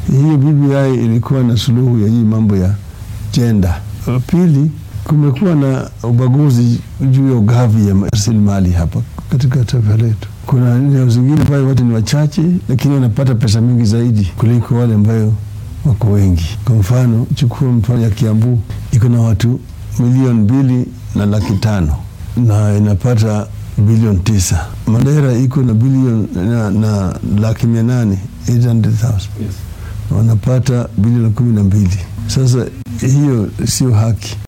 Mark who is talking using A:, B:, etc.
A: Hiyo BBI ilikuwa na suluhu ya hii mambo ya jenda. Pili, kumekuwa na ubaguzi juu ya ugavi ya rasilimali hapa katika taifa letu. Kuna eneo zingine pale watu ni wachache, lakini wanapata pesa mingi zaidi kuliko wale ambayo wako wengi. Kwa mfano, chukua mfano ya Kiambu, iko na watu milioni mbili na laki tano na inapata bilioni tisa. Mandera iko na bilioni na, na laki mia nane 800,000 wanapata bilioni kumi na mbili. Sasa hiyo sio haki.